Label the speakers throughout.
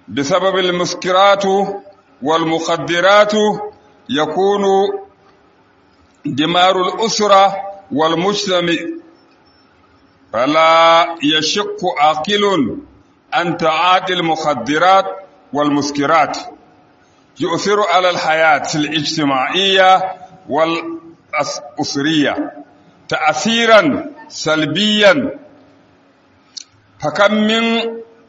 Speaker 1: بسبب المسكرات والمخدرات يكون دمار الأسرة والمجتمع فلا يشق عاقل أن تعاطي المخدرات والمسكرات يؤثر على الحياة الاجتماعية والأسرية تأثيرا سلبيا فكم من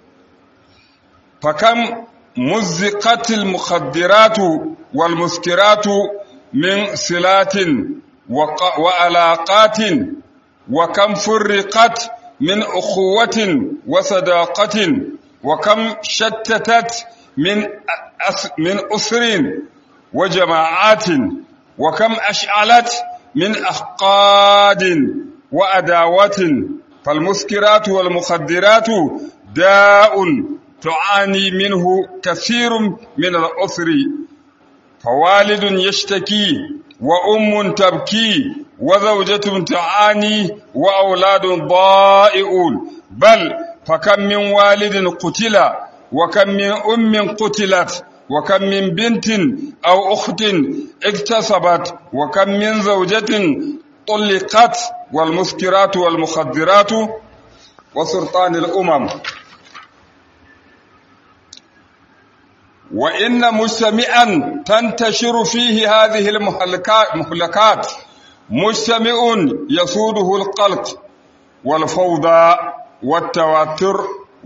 Speaker 1: فكم مزقت المخدرات والمسكرات من صلات وعلاقات وكم فرقت من أخوة وصداقة وكم شتتت من من أسر وجماعات وكم أشعلت من أحقاد وأداوات فالمسكرات والمخدرات داء تعاني منه كثير من الأسر فوالد يشتكي وأم تبكي وزوجة تعاني وأولاد ضائعون بل فكم من والد قتل وكم من أم قتلت وكم من بنت أو أخت اكتسبت وكم من زوجة طلقت والمسكرات والمخدرات وسرطان الأمم وإن مجتمعا تنتشر فيه هذه المهلكات مجتمع يسوده القلق والفوضى والتوتر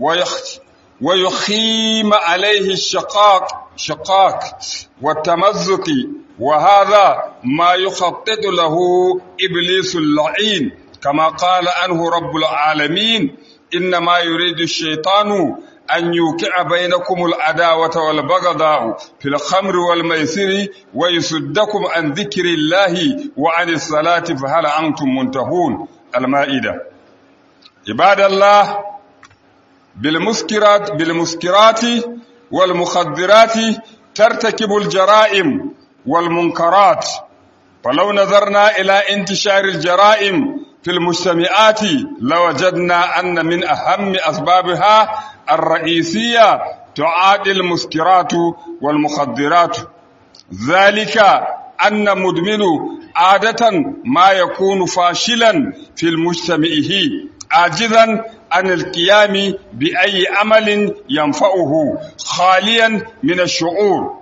Speaker 1: ويخيم عليه الشقاق شقاق والتمزق وهذا ما يخطط له إبليس اللعين كما قال عنه رب العالمين إنما يريد الشيطان أن يوقع بينكم العداوة والبغضاء في الخمر والميسر ويصدكم عن ذكر الله وعن الصلاة فهل أنتم منتهون المائدة عباد الله بالمسكرات بالمسكرات والمخدرات ترتكب الجرائم والمنكرات فلو نظرنا إلى انتشار الجرائم في المجتمعات لوجدنا أن من أهم أسبابها الرئيسية تعادل المسكرات والمخدرات ذلك أن مدمن عادة ما يكون فاشلا في مجتمعه عاجزا عن القيام بأي عمل ينفعه خاليا من الشعور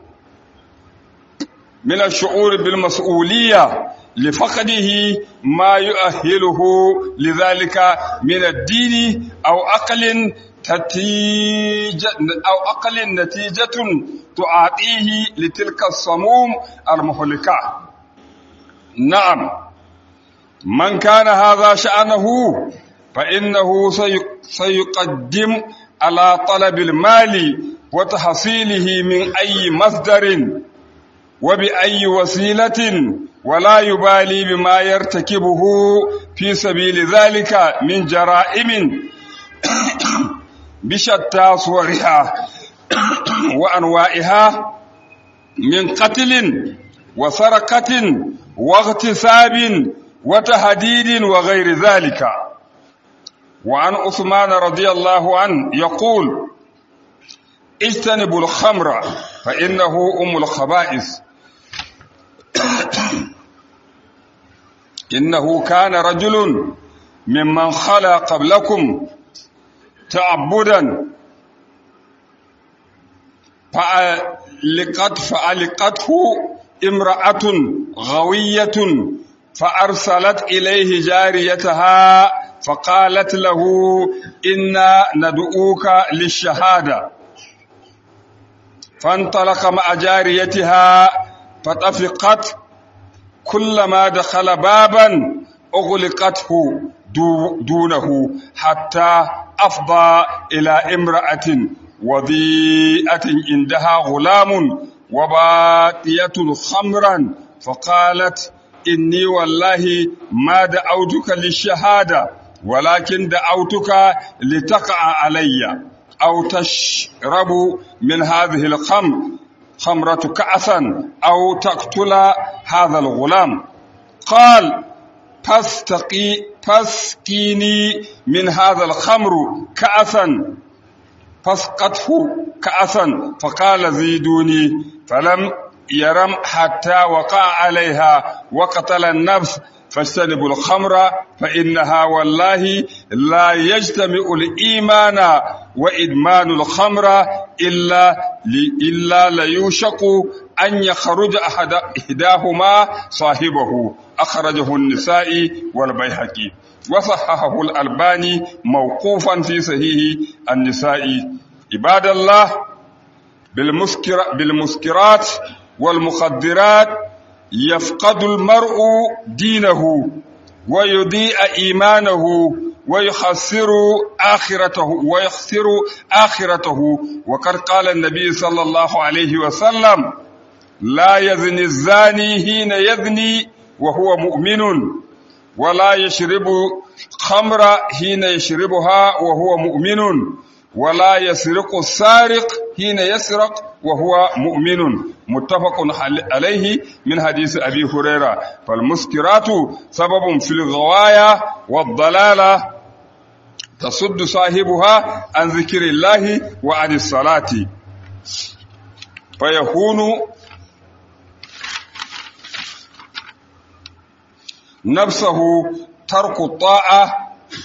Speaker 1: من الشعور بالمسؤولية لفقده ما يؤهله لذلك من الدين أو أقل نتيجة أو أقل نتيجة تعاطيه لتلك الصموم المهلكة نعم من كان هذا شأنه فإنه سيقدم على طلب المال وتحصيله من أي مصدر وبأي وسيلة ولا يبالي بما يرتكبه في سبيل ذلك من جرائم بشتى صورها وأنواعها من قتل وسرقة واغتصاب وتهديد وغير ذلك وعن عثمان رضي الله عنه يقول اجتنبوا الخمر فإنه أم الخبائث إنه كان رجل ممن خلا قبلكم تعبدا فألقت فألقته امرأة غوية فأرسلت إليه جاريتها فقالت له إنا ندعوك للشهادة فانطلق مع جاريتها فطفقت كلما دخل بابا أغلقته دونه حتى أفضى إلى امرأة وضيئة عندها غلام وباقية خمرا فقالت إني والله ما دعوتك للشهادة ولكن دعوتك لتقع علي أو تشرب من هذه الخمر خمرة كأسا أو تقتل هذا الغلام قال فاستقي فاسقيني من هذا الخمر كأسا فاسقته كأسا فقال زيدوني فلم يرم حتى وقع عليها وقتل النفس فاجتنبوا الخمر فإنها والله لا يجتمع الإيمان وإدمان الخمر إلا إلا ليوشك أن يخرج أحد إحداهما صاحبه أخرجه النسائي والبيهقي وصححه الألباني موقوفا في صحيح النسائي عباد الله بالمسكر بالمسكرات والمخدرات يفقد المرء دينه ويضيء إيمانه ويخسر آخرته ويخسر آخرته وقد قال النبي صلى الله عليه وسلم لا يزني الزاني حين يزني وهو مؤمن ولا يشرب خمر حين يشربها وهو مؤمن ولا يسرق السارق حين يسرق وهو مؤمن متفق عليه من حديث أبي هريرة فالمسكرات سبب في الغواية والضلالة تصد صاحبها عن ذكر الله وعن الصلاة فيكون نفسه ترك الطاعة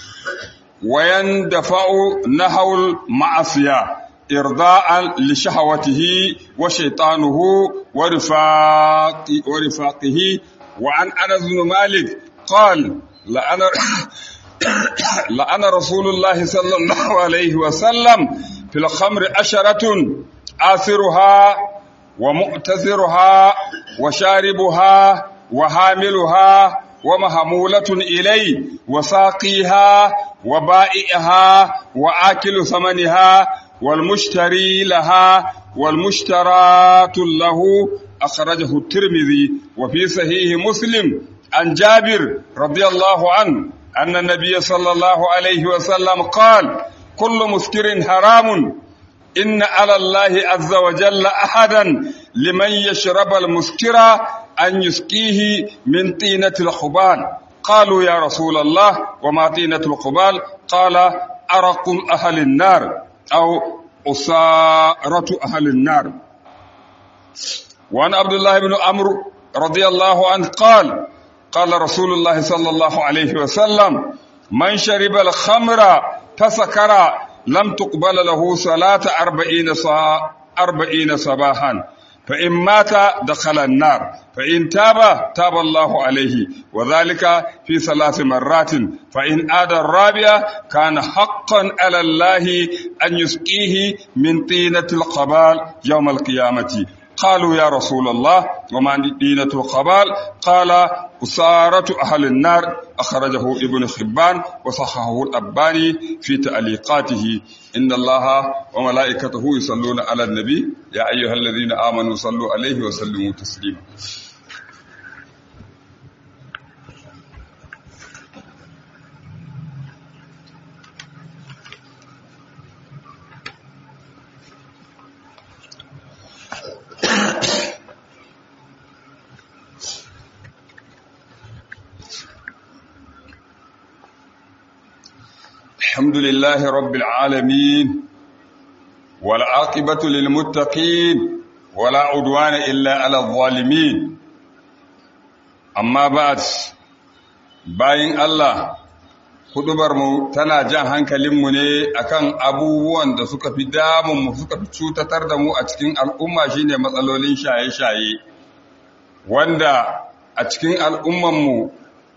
Speaker 1: ويندفع نحو المعصية إرضاء لشهوته وشيطانه ورفاق ورفاقه وعن أنس بن مالك قال لأن لأن رسول الله صلى الله عليه وسلم في الخمر عشرة آثرها ومؤتثرها وشاربها وحاملها ومهمولة إليه وساقيها وبائعها وآكل ثمنها والمشتري لها والمشترات له أخرجه الترمذي وفي صحيح مسلم عن جابر رضي الله عنه أن النبي صلى الله عليه وسلم قال كل مسكر حرام إن على الله عز وجل أحدا لمن يشرب المسكر أن يسقيه من طينة الخبال قالوا يا رسول الله وما طينة الخبال قال أرق أهل النار أو أسارة أهل النار وعن عبد الله بن عمرو رضي الله عنه قال قال رسول الله صلى الله عليه وسلم من شرب الخمر فسكر لم تقبل له صلاة أربعين, صا أربعين صباحا فإن مات دخل النار فإن تاب تاب الله عليه وذلك في ثلاث مرات فإن آد الرابعة كان حقا على الله أن يسقيه من طينة القبال يوم القيامة قالوا يا رسول الله وما دينة القبال قال أسارة أهل النار أخرجه ابن خبان وصححه الأباني في تعليقاته إن الله وملائكته يصلون على النبي يا أيها الذين آمنوا صلوا عليه وسلموا تسليما الحمد لله رب العالمين والعاقبة للمتقين ولا عدوان إلا على الظالمين أما بعد باين الله mu tana jan hankalinmu ne akan abubuwan da suka fi damunmu suka fi cutatar da mu a cikin al'umma shine matsalolin shaye-shaye wanda a cikin al'ummanmu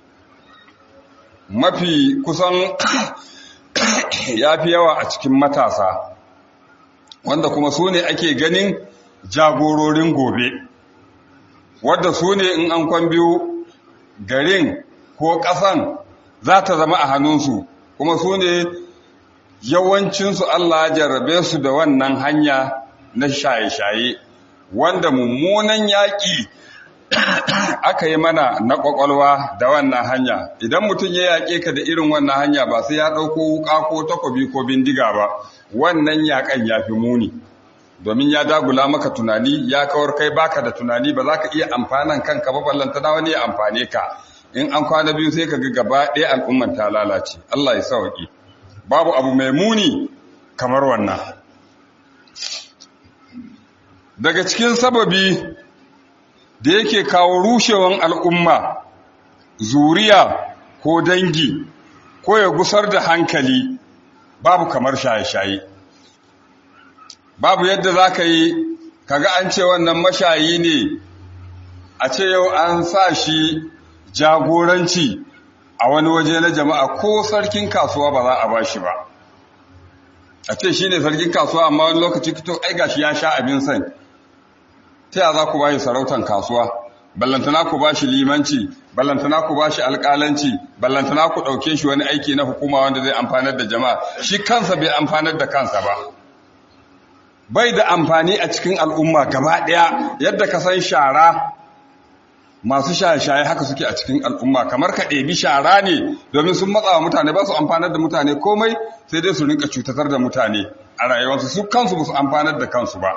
Speaker 1: mafi kusan ya fi yawa a cikin matasa wanda kuma su ne ake ganin jagororin gobe wadda su ne in an kwan biyu garin ko ƙasan za ta zama a hannunsu kuma su ne yawancinsu Allah ya jarrabe su da wannan hanya na shaye-shaye wanda mummunan yaƙi aka yi mana na ƙwaƙwalwa da wannan hanya idan mutum ya yaƙe ka da irin wannan hanya ba sai ya ɗauko wuƙa ko takobi ko bindiga ba wannan yaƙan ya fi muni domin ya dagula maka tunani ya kawar kai baka da tunani ba za ka iya amfanan kanka ba ballanta na wani ya amfane ka in an kwana biyu sai ka ga gaba ɗaya al'umman ta lalace Allah ya sauƙi babu abu mai muni kamar wannan daga cikin sababi da yake kawo rushewan al'umma zuriya ko dangi ko ya gusar da hankali babu kamar shaye-shaye babu yadda za ka yi kaga an ce wannan mashayi ne a ce yau an sa shi jagoranci a wani waje na jama'a ko sarkin kasuwa ba za a ba shi ba a ce shi ne sarkin kasuwa amma wani lokaci kito ai gashi ya sha abin san ta yaya za ku ba shi sarautan kasuwa ballantana ku ba shi limanci ballantana ku ba shi alƙalanci ballantana ku ɗauke shi wani aiki na hukuma wanda zai amfanar da jama'a shi kansa bai amfanar da kansa ba bai da amfani a cikin al'umma gaba ɗaya yadda ka san shara masu shaye-shaye haka suke a cikin al'umma kamar ka ɗebi shara ne domin sun matsa wa mutane ba su amfanar da mutane komai sai dai su rinka cutatar da mutane a rayuwarsu su kansu ba su amfanar da kansu ba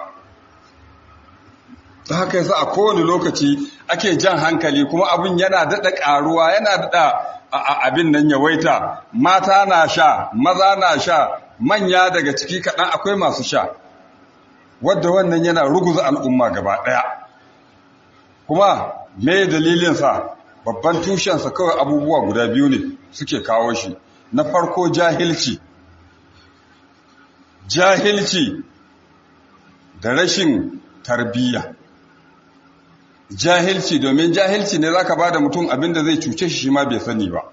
Speaker 1: ta haka yasa a kowane lokaci ake jan hankali kuma abin yana daɗa ƙaruwa yana daɗa abin nan yawaita mata na sha maza na sha manya daga ciki kaɗan akwai masu sha wadda wannan yana ruguza al'umma gaba ɗaya kuma me dalilinsa babban tushensa kawai abubuwa guda biyu ne suke kawo shi na farko jahilci jahilci da rashin tarbiyya jahilci domin jahilci ne zaka bada mutum abinda zai cuce shi ma bai sani ba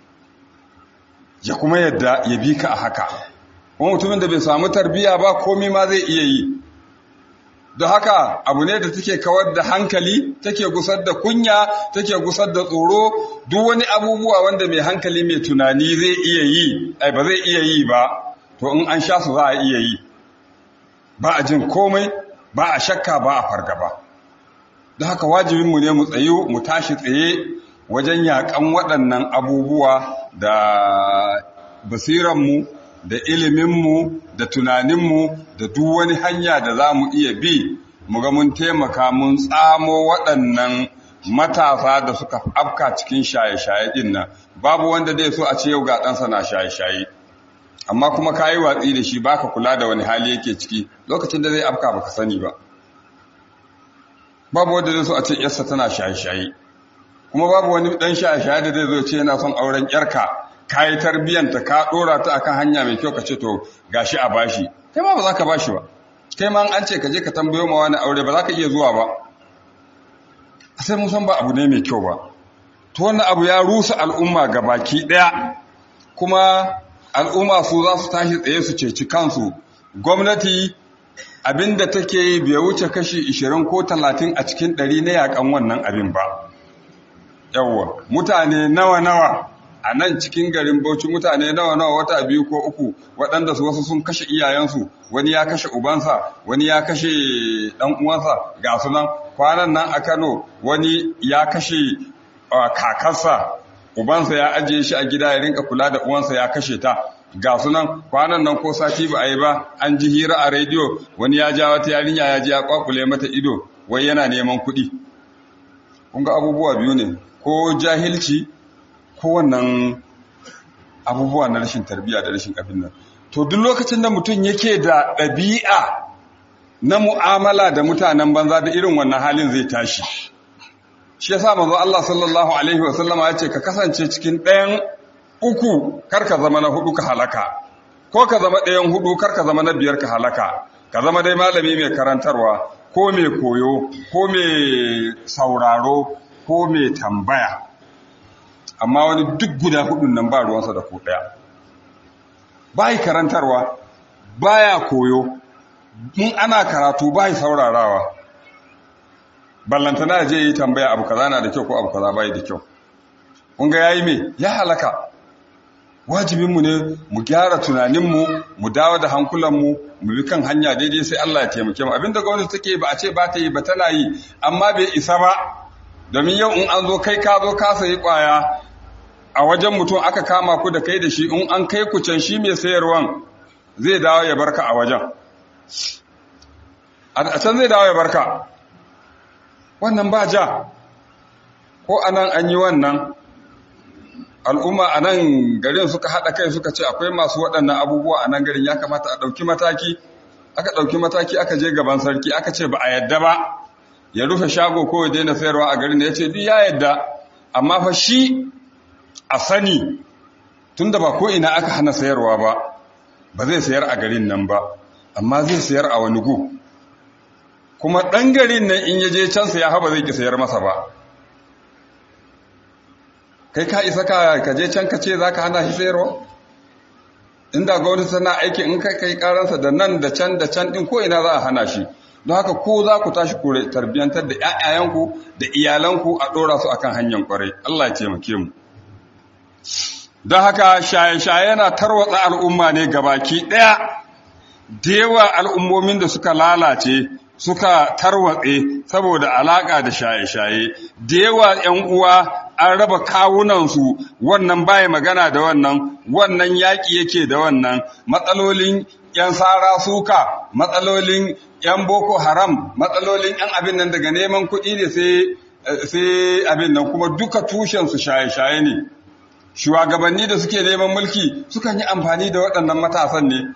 Speaker 1: ya kuma yadda ya bi ka a haka kuma mutumin da bai samu tarbiyya ba komai ma zai iya yi don haka abu ne da take kawar da hankali take gusar da kunya take gusar da tsoro duk wani abubuwa wanda mai hankali mai tunani zai iya yi ai ba zai iya yi ba to in an sha su za a iya yi ba a jin komai ba a shakka ba a fargaba don haka wajibinmu ne mu tsayu mu tashi tsaye wajen yaƙan waɗannan abubuwa da basiranmu da iliminmu da tunaninmu da duk wani hanya da za mu iya bi mu ga mun taimaka mun tsamo waɗannan matasa da suka afka cikin shaye-shaye ɗin nan babu wanda zai so a ce yau ga ɗansa na shaye-shaye amma kuma ka yi watsi da shi baka kula da wani hali yake ciki lokacin da zai afka baka sani ba babu wanda zai so a ce yarsa tana shaye-shaye kuma babu wani ɗan shaye-shaye da zai zo ce yana son auren yarka ka yi tarbiyyanta ka ɗora ta akan hanya mai kyau ka ce to gashi a bashi kai ma ba za ka bashi ba kai ma an ce ka je ka tambayo ma wani aure ba za ka iya zuwa ba sai mun san ba abu ne mai kyau ba to wannan abu ya rusa al'umma ga baki ɗaya kuma al'umma su za su tashi tsaye su ceci kansu gwamnati abinda take yi bai wuce kashi 20 ko 30 a cikin 100 na yakan wannan abin ba yawwa mutane nawa-nawa a nan cikin garin Bauchi mutane nawa nawa wata biyu ko uku waɗanda su wasu sun kashe iyayensu wani ya kashe ubansa wani ya kashe ɗan uwansa ga su nan kwanan nan a Kano wani ya kashe kakarsa ubansa ya ajiye shi a gida ya rinka kula da uwansa ya kashe ta ga su nan kwanan nan ko sati ba a yi ba an ji hira a rediyo wani ya ja wata yarinya ya ji ya kwakule mata ido wai yana neman kuɗi kun ga abubuwa biyu ne ko jahilci kowannan abubuwa na rashin tarbiyya da rashin abin nan to duk lokacin da mutum yake da ɗabi'a na mu'amala da mutanen banza da irin wannan halin zai tashi shi yasa manzo Allah sallallahu alaihi wasallama ya ce ka kasance cikin ɗayan uku kar ka zama na hudu ka halaka ko ka zama ɗayan hudu kar ka zama na biyar ka halaka ka zama dai malami mai karantarwa ko mai koyo ko mai sauraro ko mai tambaya amma wani duk guda hudun nan ba ruwansa da ko ɗaya bai karantarwa baya koyo in ana karatu bai saurarawa ballantana je yi tambaya abu kaza na da kyau ko abu kaza bai da kyau kun ga yayi me ya halaka wajibinmu ne mu gyara tunaninmu mu dawo da hankulanmu mu bi kan hanya daidai sai Allah ya taimake mu abinda gwamnati take ba a ce ba ta yi ba tana yi amma bai isa ba domin yau in an zo kai ka zo ka sayi kwaya a wajen mutum aka kama ku da kai da shi in an kai ku can shi mai sayarwan zai dawo ya barka a wajen a can zai dawo ya barka wannan ba ja ko anan an yi wannan al'umma a nan garin suka haɗa kai suka ce akwai masu waɗannan abubuwa a nan garin ya kamata a ɗauki mataki aka ɗauki mataki aka je gaban sarki aka ce ba a yadda ba ya rufe shago ko ya daina sayarwa a garin da ya ce duk ya yadda amma fa shi a sani tunda ba ko ina aka hana sayarwa ba ba zai sayar a garin nan ba amma zai sayar a wani gu kuma ɗan garin nan in ya je can saya haba zai ki sayar masa ba kai ka isa ka je can ka ce za ka hana shi sayarwa inda gwamnati tana aiki in kai kai karansa da nan da can da can din ko ina za a hana shi don haka ko za ku tashi ku tarbiyantar da ƴaƴayenku da iyalanku a ɗora su akan hanyar kwarai Allah ya taimake mu don haka shaye-shaye yana tarwatsa al'umma ne gabaki ɗaya da yawa al'ummomin da suka lalace suka tarwatse saboda alaƙa da shaye-shaye da yawa ‘yan uwa an raba kawunansu wannan baya magana da wannan wannan yaƙi yake da wannan matsalolin ‘yan sara suka matsalolin ‘yan boko haram matsalolin ‘yan abin nan daga neman kuɗi ne sai abin nan kuma duka tushensu shaye-shaye ne shugabanni da suke neman mulki sukan yi amfani da waɗannan matasan ne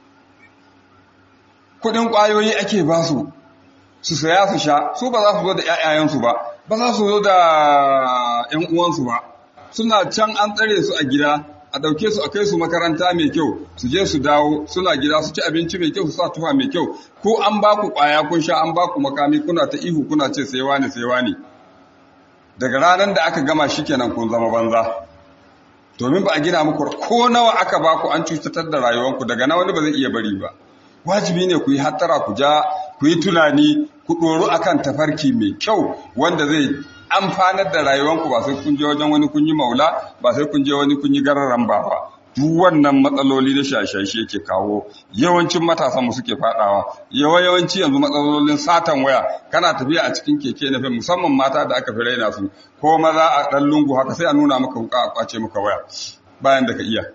Speaker 1: kuɗin ƙwayoyi ake ba su su saya su sha su ba za su zo da ‘ya'yayensu ba ba za su zo da ‘yan uwansu ba suna can an tsare su a gida a ɗauke su a kai su makaranta mai kyau su je su dawo suna gida su ci abinci mai kyau su sa tufa mai kyau ko an ba ku ƙwaya kun sha an ba ku makami kuna ta ihu kuna ce sai wani sai wani daga ranar da aka gama shi kenan kun zama banza domin ba a gina muku ko nawa aka ba ku an cutatar da rayuwanku daga na wani ba zai iya bari ba wajibi ne ku yi hattara ku ja ku yi tunani ku ɗoru akan tafarki mai kyau wanda zai amfanar da rayuwanku ba sai kun je wajen wani kun yi maula ba sai kun je wani kun yi gararan ba ba duk wannan matsaloli na shashashe yake kawo yawancin matasan mu suke fadawa yawa yawanci yanzu matsalolin satan waya kana tafiya a cikin keke na musamman mata da aka fi raina su ko maza a ɗan lungu haka sai a nuna maka wuka a kwace maka waya bayan da ka iya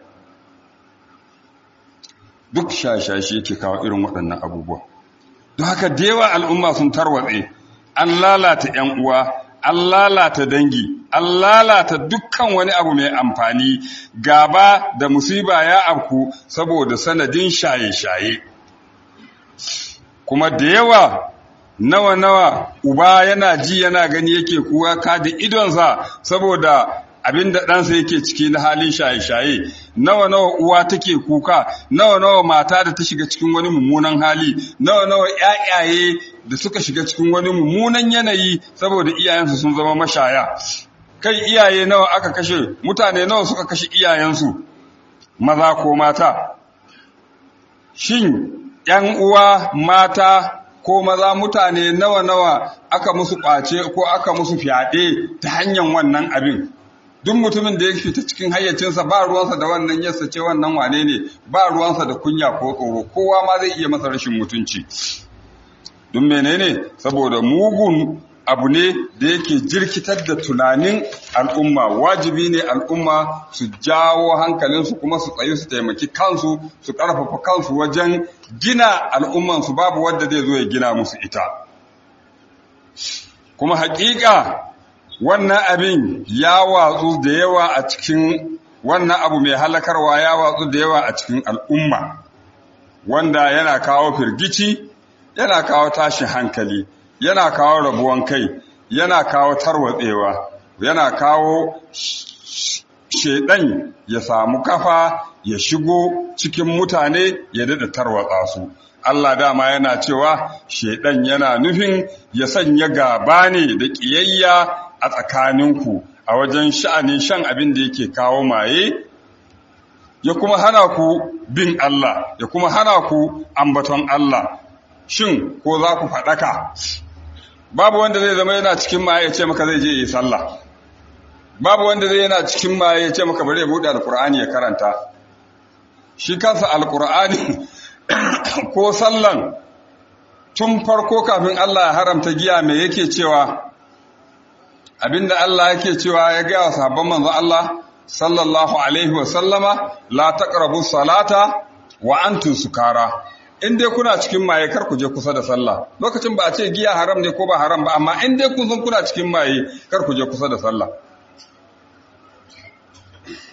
Speaker 1: duk shashashe yake kawo irin waɗannan abubuwa don haka da yawa al'umma sun tarwatse an lalata ‘yan uwa an lalata dangi an lalata dukkan wani abu mai amfani gaba da musiba ya afku saboda sanadin shaye-shaye kuma da yawa nawa-nawa uba yana ji yana gani yake kuwa ka da idonsa saboda abin da ɗansa yake ciki na halin shaye-shaye nawa nawa uwa take kuka nawa nawa mata da ta shiga cikin wani mummunan hali nawa nawa ƴaƴaye da suka shiga cikin wani mummunan yanayi saboda iyayensu sun zama mashaya kai iyaye nawa aka kashe mutane nawa suka kashe iyayensu maza ko mata shin ƴan uwa mata ko maza mutane nawa nawa aka musu ƙwace ko aka musu fyaɗe ta hanyar wannan abin duk mutumin da ya fita cikin hayyacinsa ba ruwansa da wannan yassa ce wannan wane ne ba ruwansa da kunya ko tsoro kowa ma zai iya masa rashin mutunci don menene saboda mugun abu ne da yake jirkitar da tunanin al'umma wajibi ne al'umma su jawo hankalinsu kuma su tsayi su taimaki kansu su ƙarfafa kansu wajen gina al'ummansu babu wadda zai zo ya gina musu ita kuma haƙiƙa wannan abin ya watsu da yawa a cikin wannan abu mai halakarwa ya watsu da yawa a cikin al'umma wanda yana kawo firgici yana kawo tashin hankali yana kawo rabuwan kai yana kawo tarwatsewa yana kawo shedan ya samu kafa ya shigo cikin mutane ya dada tarwatsa su Allah dama yana cewa shedan yana nufin ya sanya gaba ne da ƙiyayya a tsakaninku a wajen sha'anin shan abin da yake kawo maye ya kuma hana ku bin Allah ya kuma hana ku ambaton Allah shin ko za ku faɗaka babu wanda zai zama yana cikin maye ya ce maka zai je yi sallah babu wanda zai yana cikin maye ya ce maka bari ya buɗe alkur'ani ya karanta shi kansa alkur'ani ko sallan tun farko kafin Allah ya haramta giya me yake cewa abinda Allah yake cewa ya gaya wa sahabban manzo Allah sallallahu alaihi wa sallama la taqrabu salata wa antum sukara in dai kuna cikin maye kar ku je kusa da sallah lokacin ba a ce giya haram ne ko ba haram ba amma in dai kun san kuna cikin maye kar ku je kusa da sallah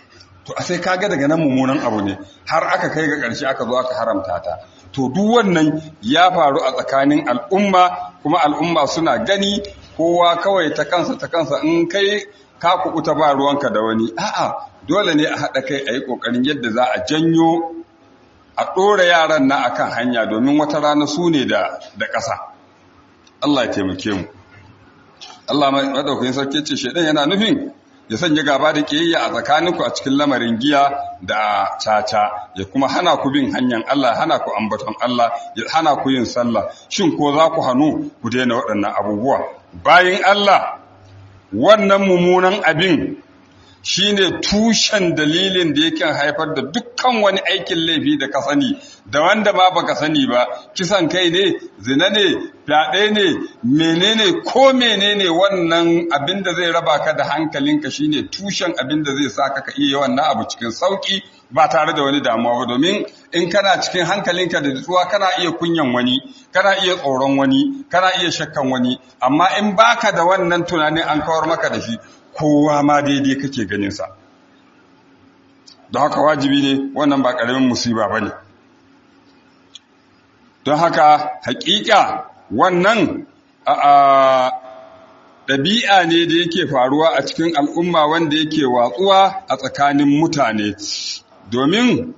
Speaker 1: to a sai kaga daga nan mummunan abu ne har aka kai ga ƙarshe aka zo aka haramta ta to duk wannan ya faru a tsakanin al'umma kuma al'umma suna gani kowa kawai ta kansa ta kansa in kai ka kuɓuta ba ruwanka da wani a'a dole ne a haɗa kai a yi ƙoƙarin yadda za a janyo a ɗora yaran na akan hanya domin wata rana su ne da ƙasa Allah ya taimake mu Allah maɗaukakin sarki ce shaidan yana nufin ya sanya gaba da ƙiyayya a tsakaninku a cikin lamarin giya da caca ya kuma hana ku bin hanyar Allah hana ku ambaton Allah ya hana ku yin sallah shin ko za ku hannu ku daina waɗannan abubuwa bayan Allah wannan mummunan abin shine tushen dalilin da yake haifar da dukkan wani aikin laifi da ka sani da wanda ma baka sani ba kisan kai ne zina ne fyaɗe ne menene ko menene wannan abin da zai raba ka da hankalinka shine tushen abin da zai sa ka iya wannan abu cikin sauki ba tare da wani damuwa ba domin in kana cikin hankalinka da nutsuwa kana iya kunyan wani kana iya tsoron wani kana iya shakkan wani amma in baka da wannan tunanin an kawar maka da shi kowa ma daidai kake ganinsa don haka wajibi ne wannan ba ƙaramin musiba ba ne don haka hakika wannan ɗabi'a ne da yake faruwa a cikin al'umma wanda yake watsuwa a tsakanin mutane domin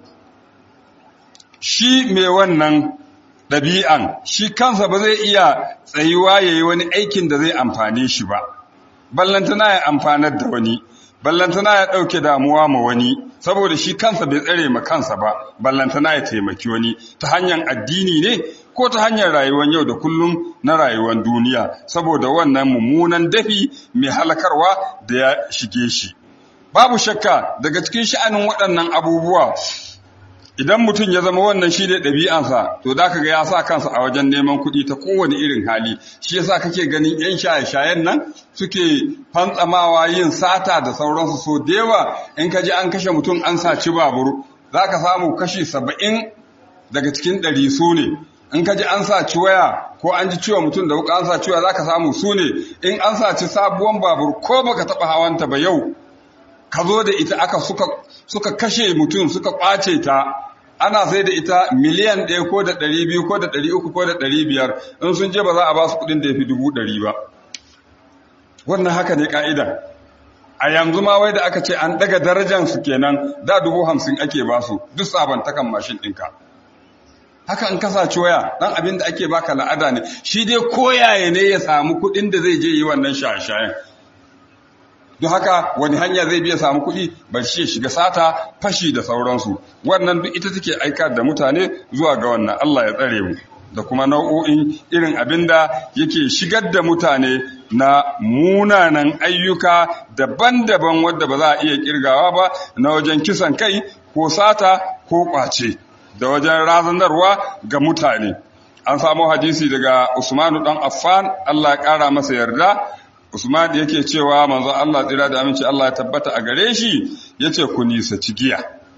Speaker 1: shi mai wannan ɗabi'an shi kansa ba zai iya tsayuwa ya yi wani aikin da zai amfane shi ba ballantana ya amfanar da wani ballantana ya ɗauke damuwa ma wani saboda shi kansa bai tsare ma kansa ba ballantana ya taimaki wani ta hanyar addini ne ko ta hanyar rayuwar yau da kullum na rayuwar duniya saboda wannan mummunan dafi mai halakarwa da ya shige shi babu shakka daga cikin sha'anin waɗannan abubuwa idan mutum ya zama wannan shi ne ɗabi'ansa to da ga ya sa kansa a wajen neman kuɗi ta kowane irin hali shi yasa kake ganin 'yan shaye-shayen nan suke fantsamawa yin sata da sauransu so da yawa in ka ji an kashe mutum an saci babur za ka samu kashi saba'in daga cikin ɗari su ne in ka ji an saci waya ko an ji ciwo mutum da wuka an saci waya za ka samu su ne in an saci sabuwan babur ko baka taɓa hawanta ba yau ka zo da ita aka suka, suka kashe mutum suka ƙwace ta ana sai da ita miliyan ɗaya ko da ɗari biyu ko da ɗari uku ko da ɗari biyar in sun je ba za a ba su kuɗin da ya fi dubu ɗari ba wannan haka ne ƙa'ida a yanzu ma wai da aka ce an ɗaga darajan su kenan da dubu hamsin ake ba su duk sabantakan mashin ɗinka haka in kasace waya ɗan abin da ake baka la'ada ne shi dai koyaye ne ya samu kuɗin da zai je yi wannan shaye-shayen don haka wani hanya zai biya samu kuɗi bar shi ya shiga sata fashi da sauransu wannan duk ita take aika da mutane zuwa ga wannan Allah ya tsare mu da kuma nau'o'in irin abin da yake shigar da mutane na munanan ayyuka daban-daban wadda ba za a iya kirgawa ba na wajen kisan kai ko sata ko ƙwace da wajen razanarwa ga mutane an samu hadisi daga Usmanu dan Affan Allah ya ƙara masa yarda Usman yake cewa manzon Allah tsira da aminci Allah ya tabbata a gare shi yace ku nisaci giya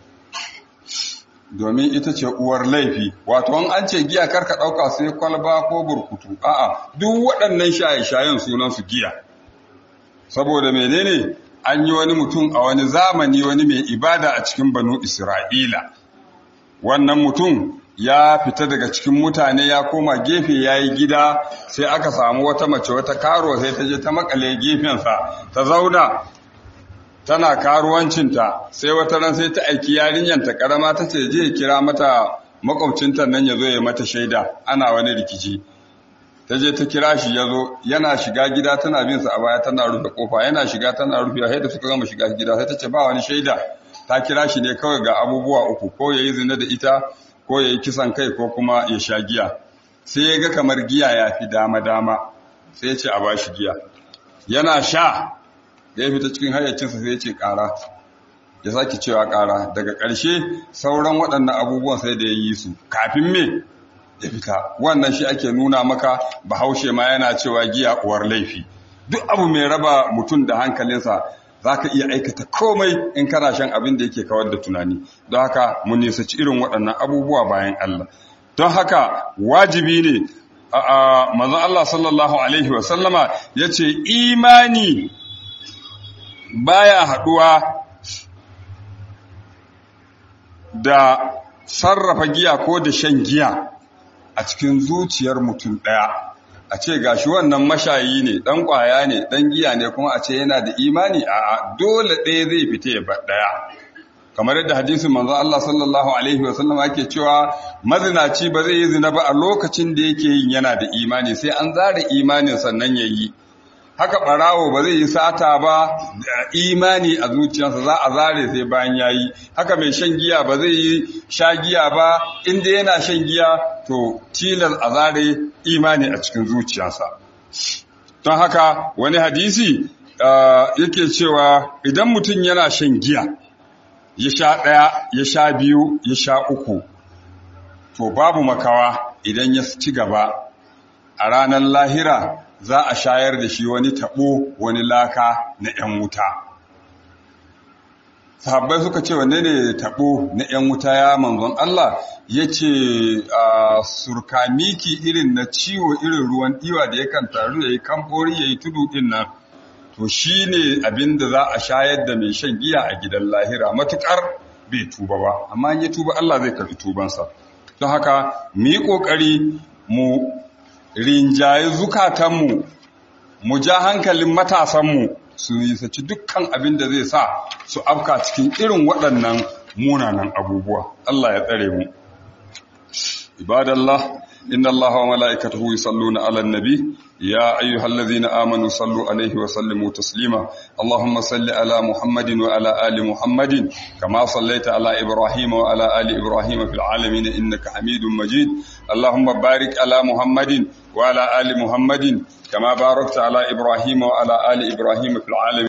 Speaker 1: domin ita ce uwar laifi wato an an ce giya karka dauka sai kwalba ko burkutu a'a duk waɗannan shaye-shayen sunan su giya saboda menene an yi wani mutum a wani zamani wani mai ibada a cikin banu Isra'ila wannan mutum ya fita daga cikin mutane ya koma gefe ya yi gida sai aka samu wata mace wata karo sai ta je ta makale gefensa ta zauna tana karuwancinta sai wata ran sai ta aiki yarinyanta karama ta ce je kira mata makwabcinta nan ya zo ya mata shaida ana wani rikici ta je ta kira shi ya zo yana shiga gida tana bin sa a baya tana rufe kofa yana shiga tana rufe sai da suka gama shiga gida sai ta ce ba wani shaida ta kira shi ne kawai ga abubuwa uku ko yayi zina da ita ko ya yi kisan kai ko kuma ya sha giya sai ya ga kamar giya ya fi dama-dama sai ya ce a bashi giya yana sha da ya fita cikin hayyacinsa sai ya ce ƙara ya sake cewa ƙara daga ƙarshe sauran waɗannan abubuwan sai da ya yi su kafin me ya fita wannan shi ake nuna maka bahaushe ma yana cewa giya uwar laifi duk abu mai raba mutum da hankalinsa za ka iya aikata komai in kana shan abin da yake kawar da tunani don haka mu nisaci irin waɗannan abubuwa bayan Allah don haka wajibi ne a manzon Allah sallallahu alaihi wasallama ya ce imani baya haɗuwa da sarrafa giya ko da shan giya a cikin zuciyar mutum ɗaya a ce gashi wannan mashayi ne ɗan ƙwaya ne ɗan giya ne kuma a ce yana da imani a dole ɗaya zai fita ya bar ɗaya kamar yadda hadisin manzo Allah sallallahu alaihi wa sallam ake cewa mazinaci ba zai yi zina ba a lokacin da yake yin yana da imani sai an zara imanin sannan ya yi haka ɓarawo ba zai yi sata ba da imani a zuciyarsa za a zare sai bayan ya yi haka mai shan giya ba zai yi sha giya ba inda yana shan giya to tilas a zare imani a cikin zuciyarsa don haka wani hadisi yake cewa idan mutum yana shan giya ya sha ɗaya ya sha biyu ya sha uku to babu makawa idan ya ci gaba a ranar lahira za a shayar da shi wani taɓo wani laka na ‘yan wuta. Sahabbai suka ce wanne ne taɓo na ‘yan wuta ya manzon Allah ya ce surkamiki irin na ciwo irin ruwan ɗiwa da yakan taru ya yi kamfori ya yi tudu ɗin nan. To shi ne abin da za a shayar da mai shan giya a gidan lahira matuƙar bai tuba ba, amma ya tuba Allah zai karɓi tubansa. Don haka, mu yi ƙoƙari mu rinjaye zukatanmu mu ja hankalin matasanmu su nisaci dukkan abin da zai sa su afka cikin irin waɗannan munanan abubuwa Allah ya tsare mu ibadallah inna allaha wa mala'ikatahu yusalluna 'alan nabi ya ayyuhallazina amanu sallu 'alaihi wa sallimu taslima allahumma salli 'ala muhammadin wa 'ala ali muhammadin kama sallaita 'ala ibrahima wa 'ala ali ibrahima fil 'alamin innaka hamidum majid allahumma barik 'ala muhammadin وعلى آل محمد كما باركت على إبراهيم وعلى آل إبراهيم في العالمين